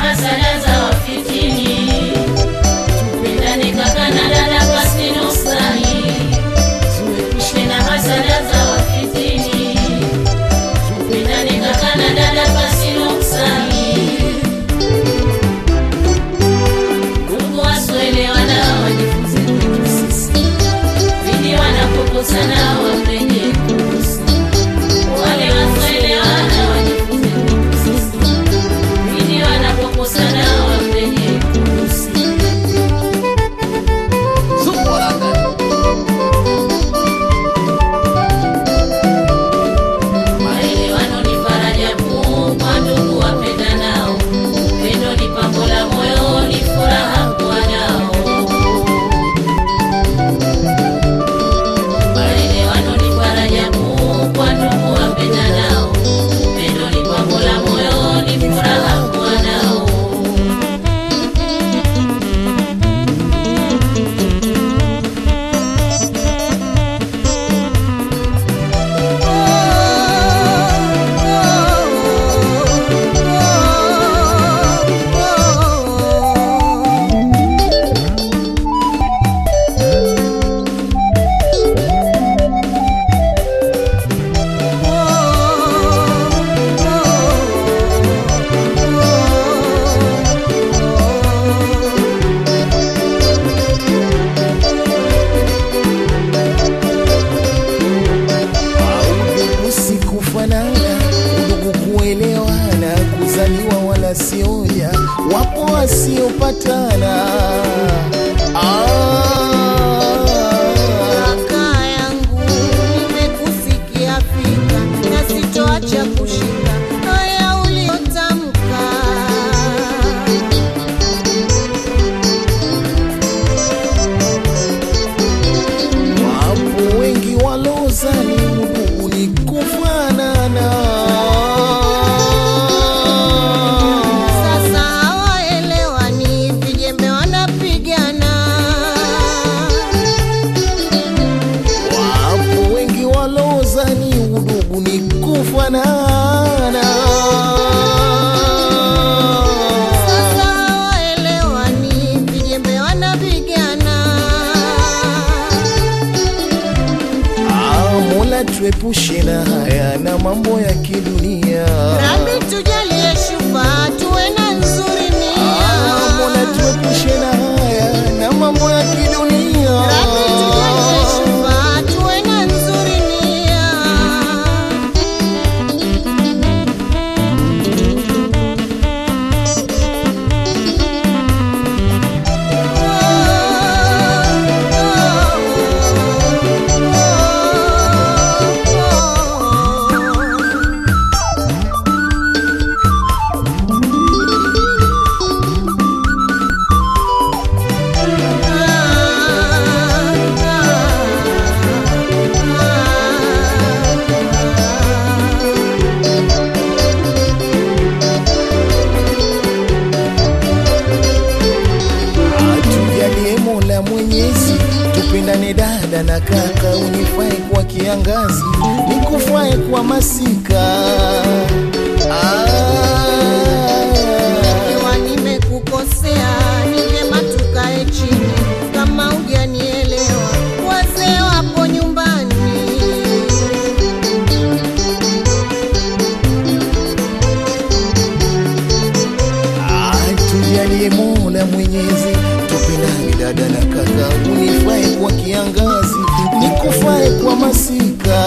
hasada za wafitini. Tupendane kaka na dada pasi nuksani, tuepushe na hasada za wafitini. Tupendane kaka na dada pasi nuksani. Ndugu wasioelewana wajifunze kwetu sisi, pindi wanapokosana wamrejee kuhusu. Wale wasioelewana wajifunze kwetu sisi, pindi wanapokosana wamrejee kuhusu. Maelewano ni faraja kuu kwa ndugu wapendanao. Upendo ni pambo la moyo, ni furaha kuwa nao. Maelewano ni faraja kuu kwa ndugu wapendanao. Upendo ni pambo la moyo, ni furaha kuwa nao. Udugu si kufanana, udugu kuelewana, kuzaliwa wala sioya, wapo wasiopatana. Ah, Kaka yangu nimekusikia fika na sitoacha kushika haya uliotamka. wapo wengi walozani udugu ni kufanana. Sasa hawaelewani, vijembe wanapigana. Wapo wengi walozani udugu ni kufanana. Sasa hawaelewani, vijembe wanapigana. Ah, Mola tuepushe na haya na mambo ya kidunia. Rabi tujalie shufa, tuwe na nzuri Ah, Mola nia. tuepushe na haya na mambo ya kidunia. Rabi tujalie shufa, tuwe na nzuri nia. Atujalie Mola Mwenyezi, tupendane dada na kaka, unifae kwa kiangazi, nikufae kwa masika. Ah, Ikiwa nimekukosea ni vyema tukae chini, kama hujanielewa wazee wapo nyumbani. Atujalie Mola Mwenyezi, tupendane dada na kaka, unifae kwa kiangazi, nikufae kwa masika.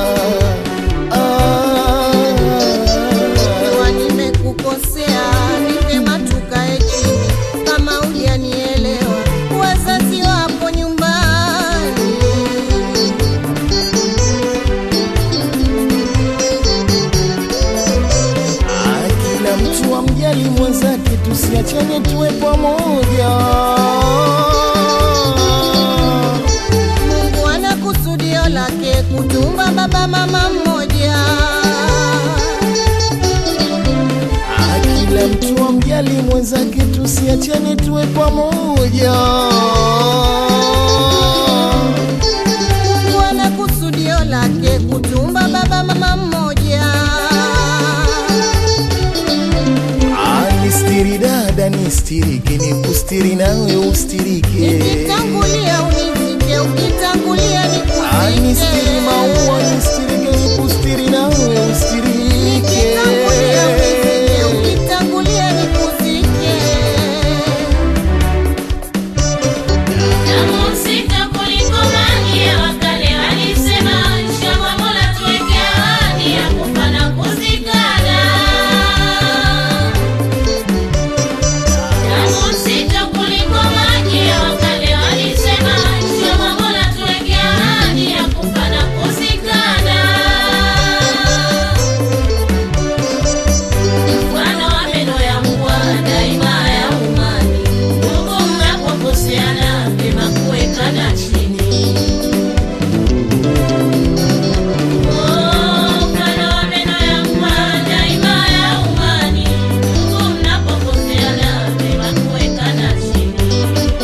Ah, Ikiwa nimekukosea ni vyema tukae chini, kama hujanielewa wazazi wapo nyumbani. Ah, kila mtu amjali mwenzake, tusiachane tuwe pamoja. Mungu ana kusudio lake kutumba baba mama mmoja. Ah, kila mtu amjali mwenzake, tusiachane tuwe pamoja. Mungu ana kusudio lake kutumba baba mama mmoja. Ah, nistiri dada nistirike, nikustiri nawe ustirike. Nikitangulia unizike, ukitangulia Ah, nistiri nikuzike. maua nistirike, nikustiri nawe ustirike. Nikitangulia unizike, ukitangulia nikuzike. Damu nzito kuliko maji ya wakale walisema, inshallah Mola tuweke ahadi ya kufa na kuzikana. Damu nzito kuliko maji ya wakale walisema, inshallah Mola tuweke ahadi ya kufa na kuzikana. Mfano wa meno ya mbwa daima ya umani, ndugu mnapokoseana vyema kuwekana chini. Oh, mfano wa meno ya mbwa daima ya umani, ndugu mnapokoseana vyema kuwekana chini.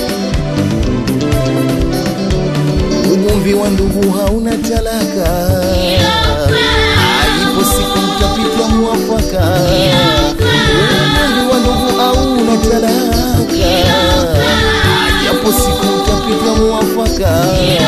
Ugomvi wa ndugu hauna talaka, ipo siku mtapita mwafaka. Ugomvi wa ndugu hauna talaka, japo siku mtapita mwafaka.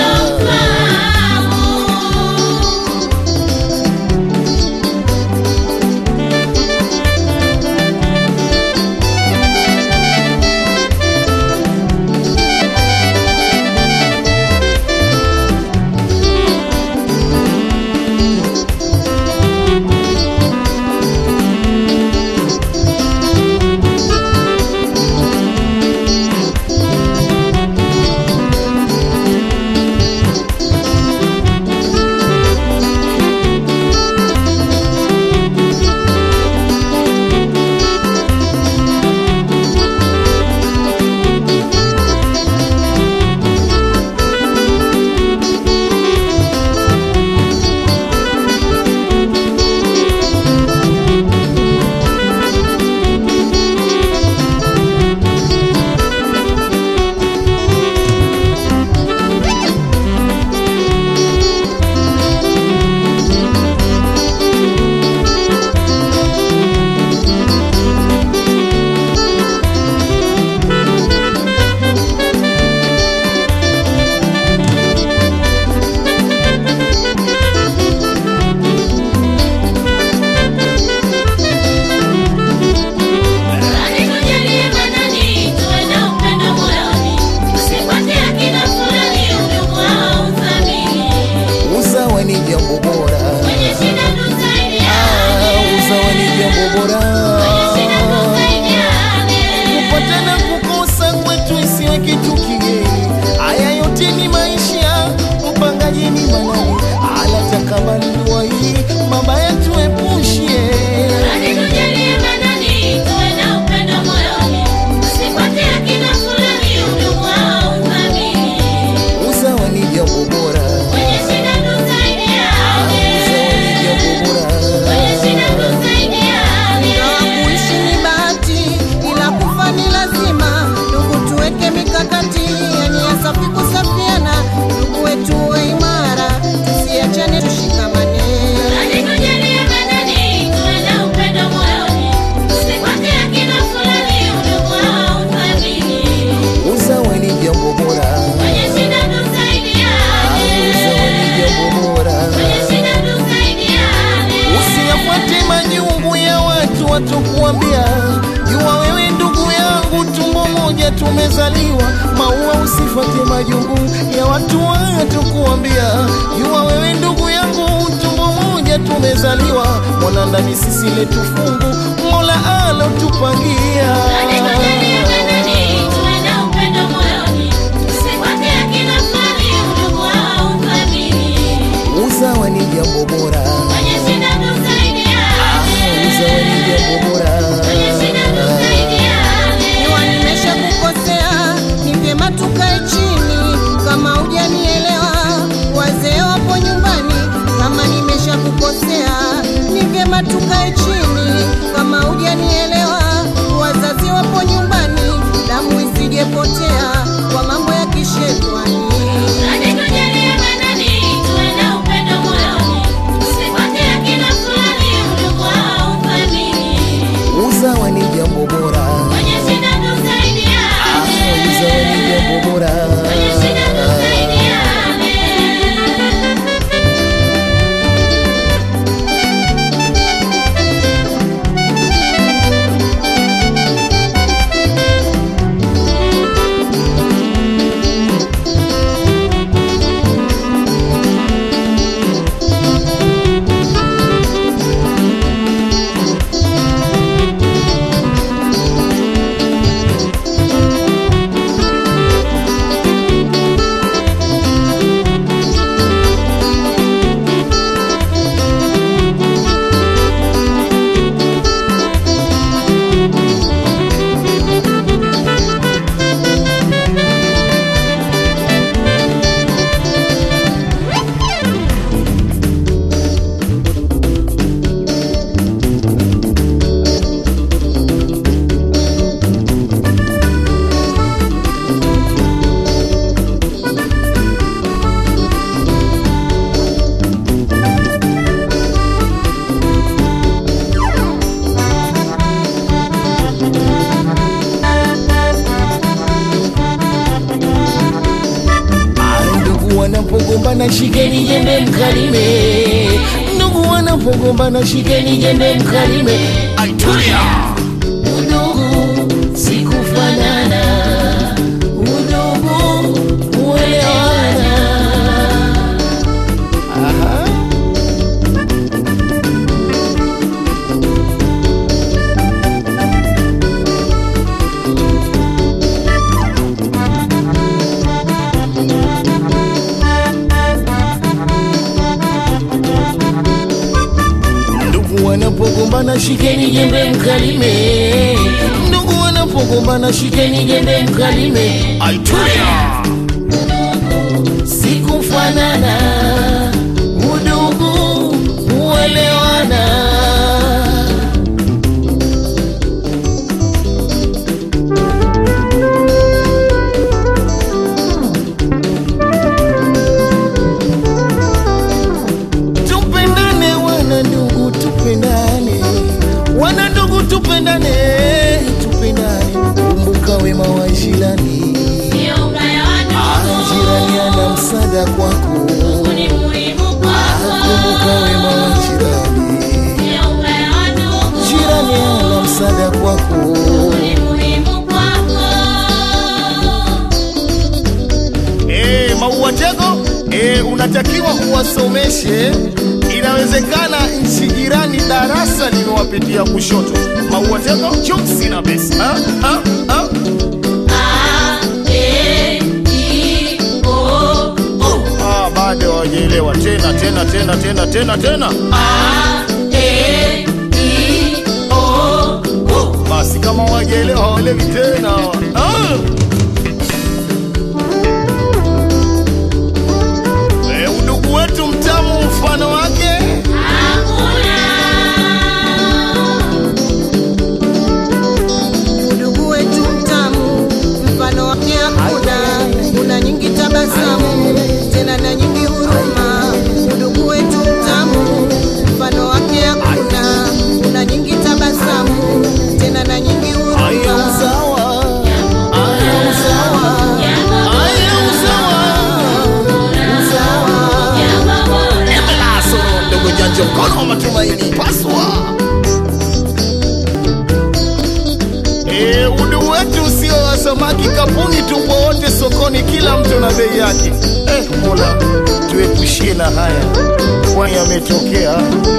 Bali tujalie manani, tuwe na upendo moyoni, tusifuate akina fulani, udugu au uthamini. Usawa ni jambo bora, Kwenye shida Ah, tusaidiane, usawa ni jambo bora. kwenye shida tusaidiane. kupatana kukosa kwetu isiwe kitu kigeni. Haya yote ni maisha, mpangaji ni manani, anatakabali dua hii, mabaya tuepushie. Bali tujalie manani, tuwe na upendo moyoni, tusifuate akina fulani, udugu au uthamini. Usawa ni jambo bora, Kwenye shida tusaidiane, usawa ni jambo bora. kwenye shida tusaidiane. Ingawa kuishi ni bahati, ila kufa ni lazima. Ndugu, tuweke mikakati ya nia safi kusafiana. Ndugu wetu uwe imara, tusiachane, tushikamane. Bali tujalie manani, tuwe na upendo moyoni, tusifuate akina fulani, udugu au uthamini. Usawa ni jambo bora, Kwenye shida tusaidiane, usawa ni jambo bora. kwenye shida tusaidiane. Usiyafuate majungu ya watu watokuambia, jua wewe ndugu yangu, tumbo moja tumezaliwa. Maua, usifuate majungu ya watu watokuambia, jua wewe ndugu yangu, tumbo moja tumezaliwa. Mwana ndani sisi letu fungu, Mola alotupangia. Bali tujalie manani, tuwe na upendo moyoni, tusifuate akina fulani, udugu au uthamini. Usawa ni jambo bora, Kwenye shida tusaidiane, usawa ni jambo bora. kwenye shida tusaidiane. Iwa nimesha kukosea, ni vyema tukae chini. Kama hujanielewa, wazee wapo nyumbani. Kama nimesha kukosea, ni vyema tukae chini. Kama hujanielewa, wazazi wapo nyumbani. wanapogombana shikeni jembe mkalime, ndugu wanapogombana shikeni jembe mkalime. Aitulia udugu sikufanana, udugu uelewana. Aha. Ndugu wanapogombana shikeni jembe mkalime, ndugu wanapogombana shikeni jembe mkalime. Aitulia sikufanana, udugu uelewana. Tupendane wana ndugu, tupendane wana ndugu, tupendane, tupendane. Kumbuka wema wa jirani, Ndio ubaya wa Ah, ndugu. jirani ana msaada kwako. Ndugu ni muhimu Ah, kwako. Kumbuka wema wa jirani, Ndio ubaya wa ndugu. jirani ana msaada kwako. Ni muhimu kwako. Eh, Maua Tego, eh, unatakiwa uwasomeshe. Inawezekana nchi jirani darasa limewapitia kushoto. Maua Tego, jokes na besi. Ah, ah, ah. A, E, I, O, U. Ah, bado hawajaelewa tena tena tena tena tena tena. A, E, I, O, U. Basi kama hawajaelewa hawaelewi tena. Ah. Eh, udugu wetu mtamu mfano wake Hakuna. Udugu wetu mtamu, mfano wake hakuna. Una nyingi tabasamu, tena na nyingi huruma. Udugu wetu mtamu, mfano wake hakuna. Una nyingi tabasamu, tena na nyingi Aya huruma. usawa, aya usawa, aya usawa, usawa. Jambo bora. Embelaso ndogo janja, mkono wa matumaini, paswa. Eh, udu wetu sio wa samaki kapuni, tupo wote sokoni, kila mtu na bei yake. Eh, Mola tuepushie na haya, kwani yametokea.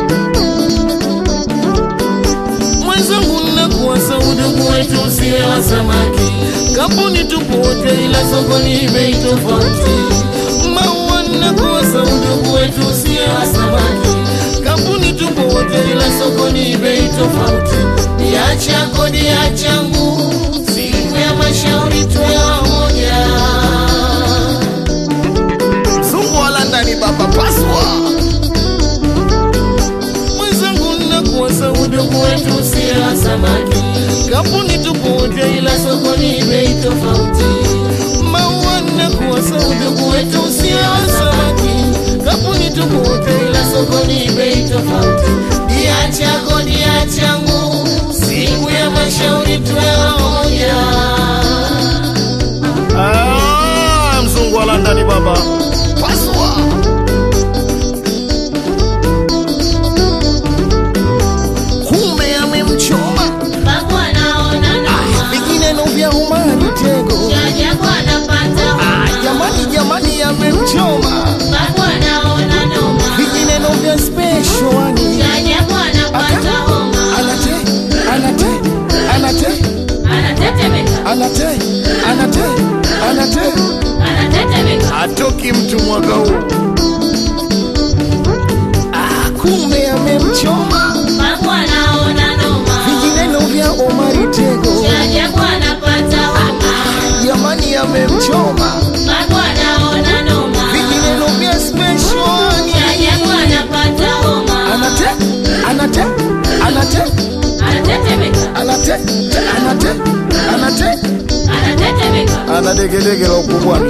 Mwenzangu, nakuwasa udugu wetu usiwe wa samaki, kampuni tupo wote, ila sokoni bei tofauti. Maua, nakuwasa udugu wetu usiwe wa samaki, kampuni tupo wote, ila sokoni bei tofauti. Niacha kodi ya changu, siku ya mashauri tuwe wamoja. Mzungu wala ndani baba paswa mwenzangu nakuwasa udugu wetu usiye wa samaki kampuni tupo wote ila sokoni bei tofauti maua nakuwasa udugu wetu usiye wa samaki kampuni tupo wote ila sokoni bei tofauti dia chako dia changu siku ya mashauri tuwe wamoja ah, mzungu wala ndani baba paswa kumbe amemchoma Babu anaona noma. vingineno vya umari tego Jajabu anapata Ah, homa. jamani jamani amemchoma Babu anaona noma. vingineno vya speshwani Jajabu anapata homa. anate anate anate Anatetemeka. anate anate anate Anatetemeka. atoki mtu mwaka huu ah, kumbe amemchoma Babu anaona noma. vingineno vya omari tego Jajabu anapata homa. jamani amemchoma Babu anaona noma. vingineno vya speshwani Jajabu anapata homa. anate anate anate Anatetemeka. anate anate anate Anatetemeka. ana degedege la ukubwani.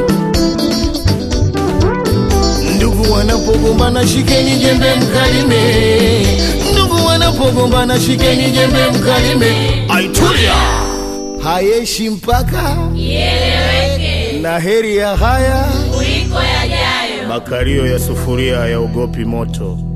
Ndugu wanapogombana shikeni jembe mkalime, ndugu wanapogombana shikeni jembe mkalime. Aitulia hayeshi mpaka Ieleweke na heri ya haya kuliko yajayo. Makario ya sufuria yaogopi moto.